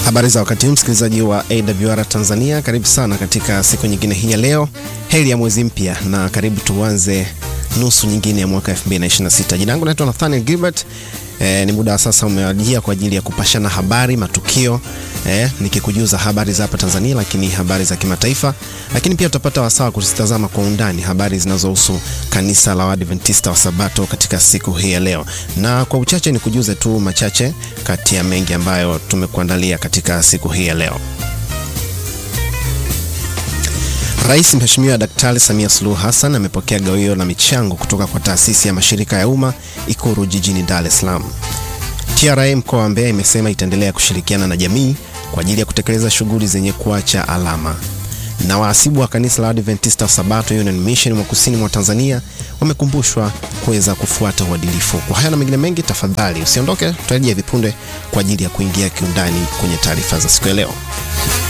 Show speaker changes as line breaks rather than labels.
Habari za wakati huu msikilizaji wa AWR Tanzania, karibu sana katika siku nyingine hii ya leo. Heri ya mwezi mpya na karibu tuanze nusu nyingine ya mwaka 2026. Jina langu naitwa Nathaniel Gilbert. E, ni muda wa sasa umewajia kwa ajili ya kupashana habari, matukio e, nikikujuza habari za hapa Tanzania, lakini habari za kimataifa, lakini pia tutapata wasaa kuzitazama kwa undani habari zinazohusu kanisa la Waadventista wa Sabato katika siku hii ya leo, na kwa uchache ni kujuze tu machache kati ya mengi ambayo tumekuandalia katika siku hii ya leo. Rais Mheshimiwa Daktari Samia Suluhu Hassan amepokea gawio la michango kutoka kwa taasisi ya mashirika ya umma Ikuru jijini Dar es Salaam. TRA mkoa wa Mbeya imesema itaendelea kushirikiana na jamii kwa ajili ya kutekeleza shughuli zenye kuacha alama. Na wahasibu wa kanisa la Adventista wa Sabato Union Mission mwa kusini mwa Tanzania wamekumbushwa kuweza kufuata uadilifu. Kwa haya na mengine mengi, tafadhali usiondoke, tutarejea vipunde kwa ajili ya kuingia kiundani kwenye taarifa za siku ya leo.